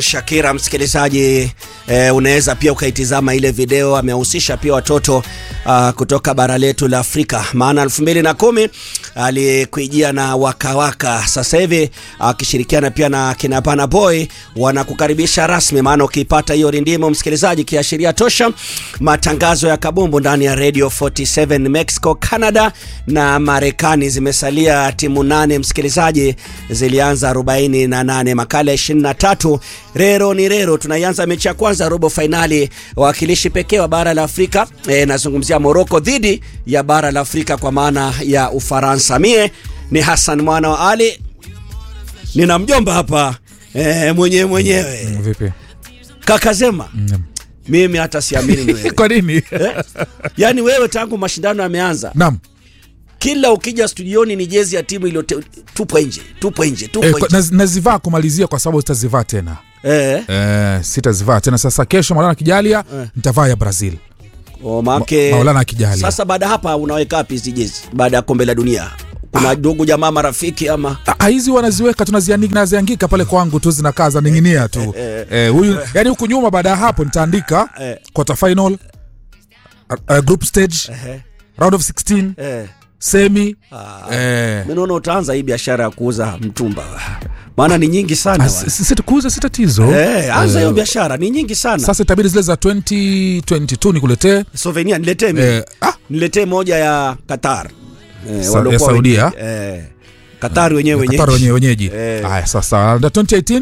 Shakira msikilizaji, eh, unaweza pia ukaitizama ile video. Amehusisha pia watoto uh, kutoka bara letu la Afrika, maana elfu mbili na kumi alikuijia na wakawaka. Sasa hivi akishirikiana uh, pia na kina Burna Boy wanakukaribisha rasmi, maana ukipata hiyo rindimo msikilizaji, kiashiria tosha matangazo ya kabumbu ndani ya Radio 47 Mexico, Canada na Marekani. Zimesalia timu nane msikilizaji, zilianza 48 makala 23 rero ni rero. Tunaianza mechi ya kwanza robo fainali, wawakilishi pekee wa bara la Afrika e, nazungumzia Morocco dhidi ya bara la Afrika kwa maana ya Ufaransa. Mie ni Hassan mwana wa Ali, nina mjomba hapa e, mwenyewe mwenyewe Vipi? kaka Zema. Mimi hata siamini ni wewe Kwa nini? eh? Yaani wewe tangu mashindano yameanza Naam. kila ukija studioni ni jezi ya timu iliyotupwa nje, tupwa nje, Eh, tupwa kwa- nje. naz- nazivaa kumalizia kwa sababu sitazivaa tena. Eh, Eh, sitazivaa tena. Sasa kesho Maulana akijalia nitavaa ya Brazil. oh, maake Maulana akijalia. sasa baada ya hapa unaweka wapi hizi jezi baada ya kombe la dunia? Kuna ndugu jamaa marafiki ama Ah, hizi wanaziweka tunaziandika naziangika pale kwangu tu zinakaa zaning'inia tu. Eh, huyu yani huku nyuma baada ya hapo nitaandika Eh. quarter final, uh, uh, group stage, eh, round of 16, eh. semi. Ah, Eh. mimi naona utaanza hii biashara ya kuuza mtumba, maana ni nyingi sana Ah, bwana. si- si- kuuza si tatizo. Eh, anza hiyo Eh, biashara, ni nyingi sana. Sasa itabidi zile za 2022 nikuletee. Souvenir niletee mimi. Eh, ah, Niletee moja ya Qatar. Eh, Sa- waliokuwa ya Saudia? wenyeji. Eh, Qatar wenyewe wenyeji. Qatar wenyewe wenyeji. Eh. Haya sasa under 2018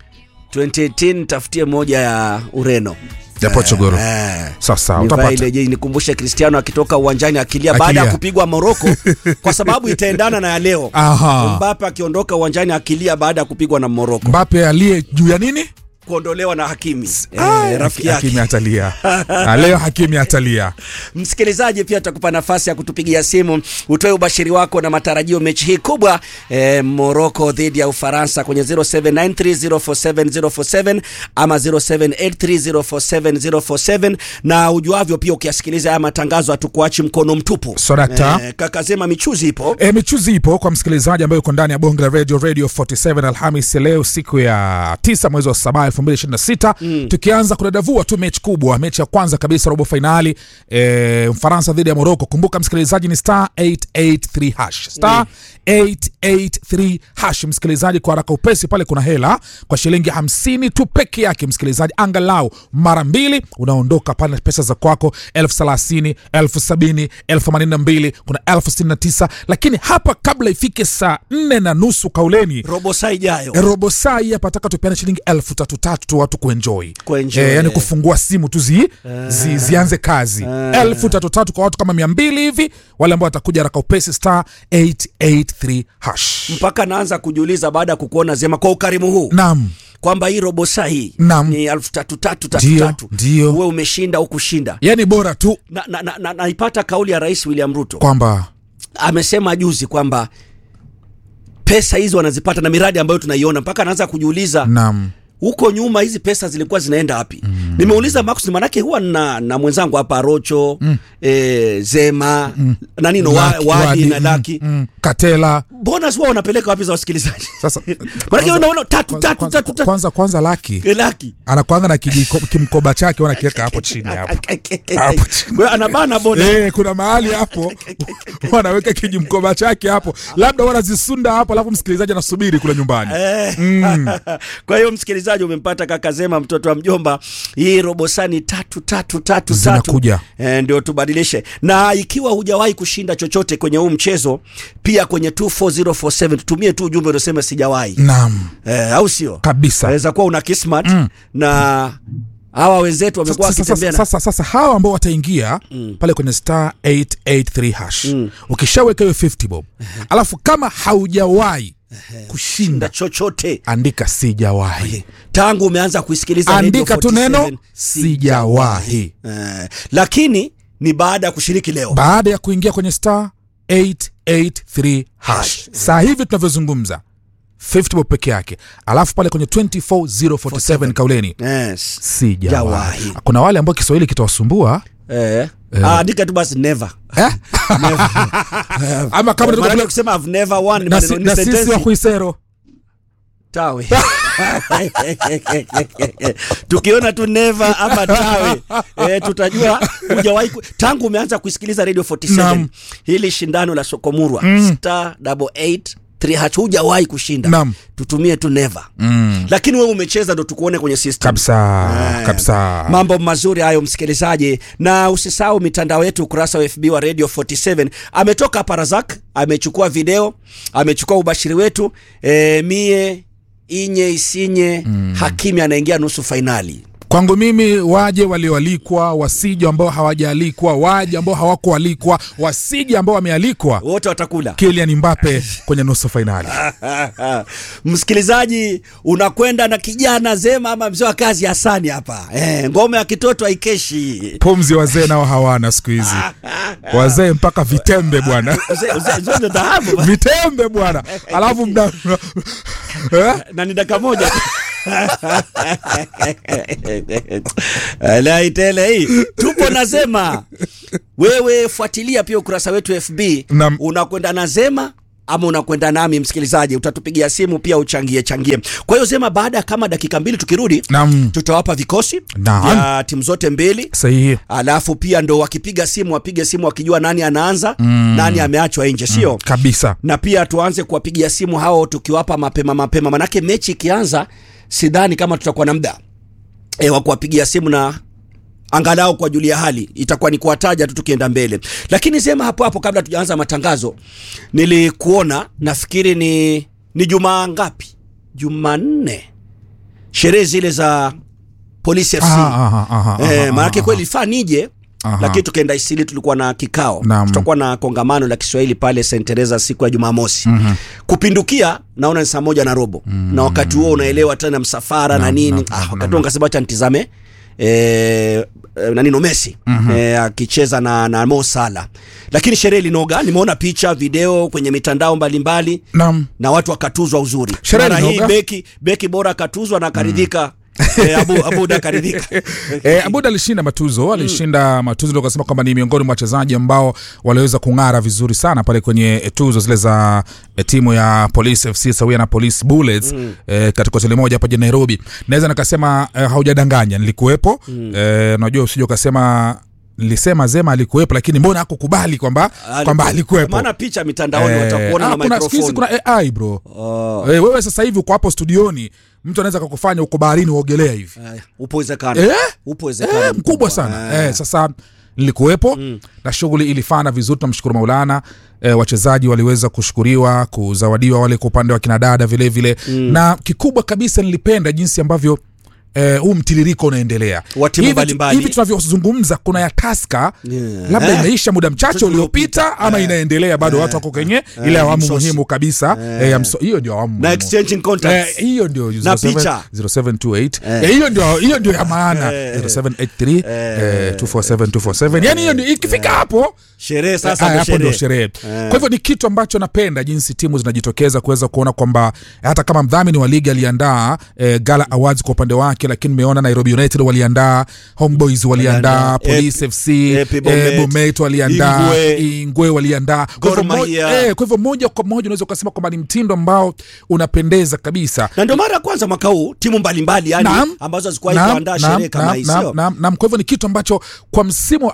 2018 tafutie moja ya Ureno. ya Portugal. Eh. Sasa Nivae utapata. ile je, nikumbushe Cristiano akitoka uwanjani akilia Akilia. baada ya kupigwa Morocco kwa sababu itaendana na ya leo. Aha. Mbappe akiondoka uwanjani akilia baada ya kupigwa na Morocco, Mbappe aliye juu ya nini? kuondolewa na Hakimi Ah, eh, rafiki Hakimi yake. atalia. Ah, Leo Hakimi atalia. Msikilizaji, pia tutakupa nafasi ya kutupigia simu utoe ubashiri wako na matarajio mechi hii kubwa eh, Morocco dhidi ya Ufaransa kwenye 0793047047 ama 0783047047 na ujuavyo pia ukiasikiliza haya matangazo hatukuachi mkono mtupu. Sodakta. Eh, kaka Zema, michuzi ipo E, michuzi ipo kwa msikilizaji ambaye uko ndani ya bonge la radio radio 47 Alhamis ya leo siku ya tisa mwezi wa saba 2026 tukianza kudadavua tu mechi kubwa, mechi ya kwanza kabisa robo fainali e, Mfaransa dhidi ya Morocco. Kumbuka msikilizaji ni star 883 hash star 883 hash. Msikilizaji, kwa haraka upesi pale kuna hela kwa shilingi 50 tu peke yake. Msikilizaji, angalau mara mbili unaondoka pale na pesa za kwako elfu thelathini elfu sabini elfu themanini na mbili kuna elfu sitini na tisa lakini hapa kabla ifike saa nne na nusu kauleni robo saa ijayo. robo saa hii hapa taka tupeane shilingi elfu tatu tatu tu watu kuenjoy Kuenjoy, Eh, yani eh. kufungua simu tu zi, zi, zianze kazi elfu tatu tatu kwa watu kama mia mbili hivi wale ambao watakuja haraka upesi star 883 hash mpaka naanza kujiuliza baada ya kukuona Zema kwa ukarimu huu nam kwamba hii robo saa hii Naam. ni elfu tatu tatu tatu Ndio, tatu, ndio. uwe umeshinda au kushinda. yani bora tu Na, na, na, na, naipata kauli ya Rais William Ruto kwamba amesema juzi kwamba pesa hizi wanazipata na miradi ambayo tunaiona, mpaka anaanza kujiuliza nam huko nyuma hizi pesa zilikuwa zinaenda wapi? Nimeuliza Marcus, manake huwa na, na mwenzangu hapa Rocho eh, Zema na nino wa, Laki, wadi, Wadi, na mm, Laki mm, katela mbona huwa wanapeleka wapi za wasikilizaji? sasa Manake unaona tatu kwanza, tatu kwanza, tatu tatu kwanza, kwanza laki Eh, Laki anakwanga na kijiko- kimkoba chake wanakiweka hapo chini hapo Hapo chini. Kwa hiyo anabana bona Eh, kuna mahali hapo wanaweka kijimkoba chake hapo labda wanazisunda hapo alafu msikilizaji anasubiri kule nyumbani Kwa hiyo msikilizaji, umempata kaka Zema, mtoto wa mjomba. Hii robosani tatu tatu tatu Zinakuja. tatu e, ndio tubadilishe. Na ikiwa hujawahi kushinda chochote kwenye huu mchezo, pia kwenye 24047 tutumie tu ujumbe unaosema sijawahi, naam e, au sio? kabisa Aweza kuwa una kismat na hawa wenzetu wamekuwa sasa, wakitembea sasa, na sasa, sasa hawa ambao wataingia pale kwenye star 883 hash ukishaweka hiyo 50 bob alafu kama haujawahi kushinda chochote andika sijawahi tangu umeanza kuisikiliza Radio andika tu 47, neno sijawahi Eh, lakini ni baada ya kushiriki leo. baada ya kuingia kwenye star 883 hash saa hivi tunavyozungumza 50 bob peke yake alafu pale kwenye 24047 kauleni Yes. sijawahi Jawahi. kuna wale ambao kiswahili kitawasumbua Eh. Ah, andika tu basi never. eh? ama kama Maana tuko- kusema I've never won ni na, maneno- si, ni na sisi sentensi. wa kuisero tawe tukiona tu neva ama tawe e, tutajua hujawahi ku- tangu umeanza kusikiliza radio 47 Naam. hili shindano la sokomurwa mm. star double eight three hatch hujawahi kushinda Naam. tutumie tu neva mm. lakini wewe umecheza ndo tukuone kwenye system kabisa Eh, kabisa mambo mazuri hayo msikilizaji na usisahau mitandao yetu ukurasa wa fb wa radio 47 ametoka hapa razak amechukua video amechukua ubashiri wetu e, mie inye isinye mm. hakimi anaingia nusu fainali kwangu mimi waje walioalikwa wasije ambao hawajaalikwa waje ambao hawakualikwa wasije ambao wamealikwa wote watakula Kylian Mbappe kwenye nusu fainali msikilizaji unakwenda na kijana zema ama mzee wa kazi hasani hapa e, ngome ya kitoto haikeshi pumzi wazee nao hawana siku hizi wazee mpaka vitembe bwana Mzee- mzee- mzee ndo dhahabu vitembe bwana alafu mda eh? na ni dakika moja laitele hii tupo nasema wewe fuatilia pia ukurasa wetu fb Naam. unakwenda na zema ama unakwenda nami msikilizaji utatupigia simu pia uchangie changie kwa hiyo zema baada ya kama dakika mbili tukirudi Naam. tutawapa vikosi Naam. ya timu zote mbili sahihi alafu pia ndo wakipiga simu wapige simu wakijua nani anaanza mm. nani ameachwa nje sio kabisa na pia tuanze kuwapigia simu hao tukiwapa mapema mapema manake mechi ikianza sidhani kama tutakuwa na muda e, wa kuwapigia simu na angalau kwa julia hali itakuwa ni kuwataja tu tukienda mbele lakini sema hapo hapo kabla tujaanza matangazo nilikuona nafikiri ni ni jumaa ngapi jumanne sherehe zile za polisi fc Aha, aha, aha, aha, Eh, aha, maanake aha. kweli ifaa nije Aha. lakini tukaenda isili tulikuwa na kikao Naam. tutakuwa na kongamano la kiswahili pale st teresa siku ya jumamosi mm-hmm. kupindukia naona ni saa moja na robo mm-hmm. na wakati huo unaelewa tena msafara na Naam, nini naam, ah, naam, wakati huo nkasema cha nitizame eh, eh, nanino Messi mm-hmm. eh, akicheza na, na Mo Salah, lakini sherehe ilinoga. Nimeona picha video kwenye mitandao mbalimbali Naam. na watu wakatuzwa uzuri. Sherehe Mara hii ilinoga. beki beki bora akatuzwa na akaridhika eh, Abu Abuda akaridhika E, Abud alishinda matuzo alishinda matuzo ndio kasema kwamba ni miongoni mwa wachezaji ambao waliweza kung'ara vizuri sana pale kwenye e, tuzo zile za e, timu ya Police FC sawia na Police Bullets mm. e, katika hoteli moja hapa jijini Nairobi. Naweza nikasema e, haujadanganya, nilikuwepo mm. e, najua usije ukasema nilisema Zema alikuwepo, lakini mbona hakukubali kwamba kwamba alikuwepo. maana picha mitandaoni Eh, watakuona ah, na kuna siku hizi microphone kuna AI bro. Oh. Eh, wewe sasa hivi uko hapo studioni, mtu anaweza kakufanya uko baharini uogelea hivi Eh, upo uwezekano Eh? upo uwezekano eh, mkubwa sana eh. sasa nilikuwepo mm. na shughuli ilifana vizuri tunamshukuru maulana eh, wachezaji waliweza kushukuriwa kuzawadiwa wale kwa upande wa kinadada vile vile mm. na kikubwa kabisa nilipenda jinsi ambavyo eh, huu mtiririko unaendelea Wa timu Hivi- mbalimbali. hivi tunavyozungumza kuna ya taska Yeah. labda Eh. imeisha muda mchache Mchache uliopita uliopita. ama Eh. inaendelea bado watu wako kwenye ile awamu msosi. muhimu kabisa eh, ya mso- hiyo ndio awamu na muhimu. exchanging contacts Eh, hiyo ndio Na 07 picha. 0728 Eh, hiyo ndio hiyo ndio ya maana 0783 eh, 247 247 yani hiyo ndio ikifika hapo sherehe sasa Ah, ndo hapo ndio sherehe sherehe kwa hivyo ni kitu ambacho napenda jinsi timu zinajitokeza kuweza kuona kwamba hata kama mdhamini wa ligi aliandaa eh, gala awards kwa upande wake lakini nimeona nairobi united waliandaa homeboys waliandaa Waliandaa, police Ep- fc Epi Bomet, eh, bomet waliandaa Ingwe. ingwe waliandaa Kwa Gor hivyo mo- Mahia. eh, kwa hivyo moja kwa moja unaweza ukasema kwamba ni mtindo ambao unapendeza kabisa na ndio mara ya kwanza mwaka huu timu mbalimbali yani Naam. ambazo hazikuwahi Naam, kuandaa naam, sherehe kama naam, hii naam, sio naam, naam. kwa hivyo ni kitu ambacho kwa msimu wa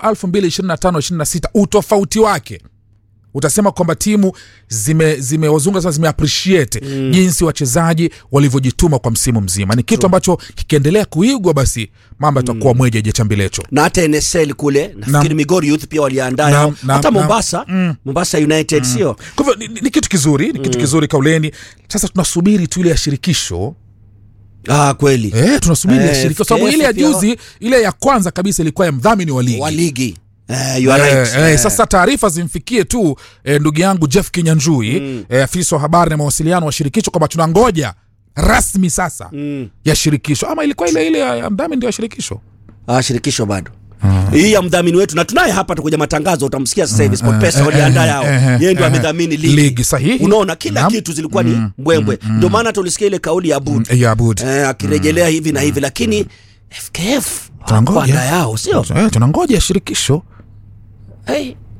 2025-26 utofauti wake utasema kwamba timu zime zimewazunga sasa zimeappreciate mm. jinsi wachezaji walivyojituma kwa msimu mzima ni kitu ambacho kikiendelea kuigwa basi mambo yatakuwa mwejeje chambilecho na hata nsl kule nafikiri Naam. migori youth pia waliandaa Naam, yao. naam, hata naam. mombasa mombasa united sio kwa hivyo ni, ni, ni kitu kizuri ni kitu kizuri kauleni sasa tunasubiri tu ile ya shirikisho ah, kweli eh, tunasubiri ya Eh, shirikisho sababu FKF ile ya pia- juzi ile ya kwanza kabisa ilikuwa ya mdhamini wa ligi wa ligi eh, you are Eh, right. eh, Eh, sasa taarifa zimfikie tu eh, ndugu yangu Jeff Kinyanjui mm. eh, afisa wa habari na mawasiliano wa shirikisho kwamba tunangoja rasmi sasa mm. ya shirikisho ama ilikuwa ile ile ya ya mdhamini ndio ya shirikisho ah, shirikisho bado hii ya mdhamini wetu na tunaye hapa tukuja matangazo utamsikia sasa hivi SportPesa eh, waliandaa eh, yao eh, eh, yeye ndo eh, amedhamini ligi ligi, sahihi. unaona kila Naam. kitu zilikuwa ni mbwembwe ndio maana tulisikia ile kauli ya Abud Eh, ya Abud eh, akirejelea hivi na hivi lakini FKF Tunangoja. hawakuandaa yao sio eh, tunangoja ya shirikisho hey,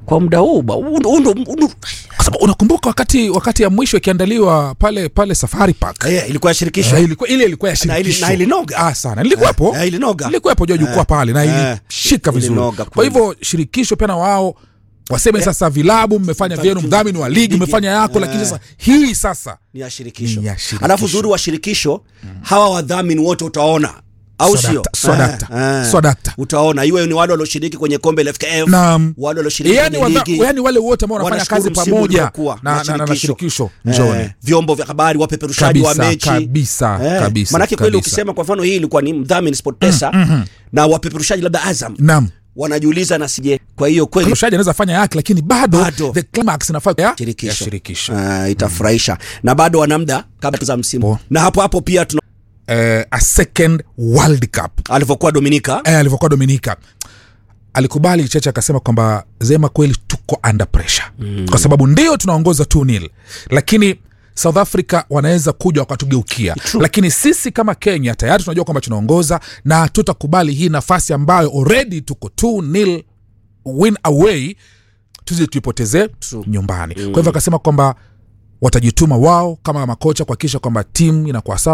kwa muda huu ba- huu ndo- huu ndo- huu ndo- kwa sababu unakumbuka wakati wakati ya mwisho ikiandaliwa pale pale safari park Eh, ilikuwa ya shirikisho Eh, ilikuwa ile ilikuwa ya Na ili- shirikisho na ilinoga. ah, sana nilikuwepo Eh, ilinoga. nilikuwepo jua jukwaa pale na eh, ilishika vizuri ilinoga kwa kweli. hivyo shirikisho pia na wao waseme sasa vilabu mmefanya vyenu mdhamini wa ligi Ligi. mmefanya yako lakini Eh. sasa hii sasa ni ya shirikisho Ni ya shirikisho. alafu uzuri wa shirikisho hawa wadhamini wote utaona au sio Swadakta, swadakta, Eh, eh. swadakta. utaona iwe ni wale walioshiriki kwenye kombe la FKF Naam. wale walioshiriki yani, kwenye wadha, ligi yani wale wote ambao wanafanya wanashukuru kazi msimu pamoja uliokuwa na, na, na, na shirikisho njoni Eh, vyombo vya habari wapeperushaji wa Kabisa, mechi kabisa, kabisa, manake kweli kabisa. ukisema kwa mfano hii ilikuwa ni mdhamini sportpesa na wapeperushaji labda azam naam wanajiuliza na sije kwa hiyo kweli mshaji anaweza fanya yake lakini bado, Bado. the climax inafaa ya shirikisho, ya shirikisho. Eh, itafurahisha na bado wana muda kabla za msimu Po. na hapo hapo pia tuna Eh, a second world cup alivyokuwa dominika eh, alivyokuwa dominika alikubali cheche akasema kwamba zema kweli tuko under pressure mm. kwa sababu ndio tunaongoza 2 nil lakini south africa wanaweza kuja wakatugeukia lakini sisi kama kenya tayari tunajua kwamba tunaongoza na tutakubali hii nafasi ambayo already tuko 2 nil win away tuzi tuipotezee True. nyumbani kwa hivyo akasema kwamba watajituma wao kama makocha kuhakikisha kwamba timu inakuwa sawa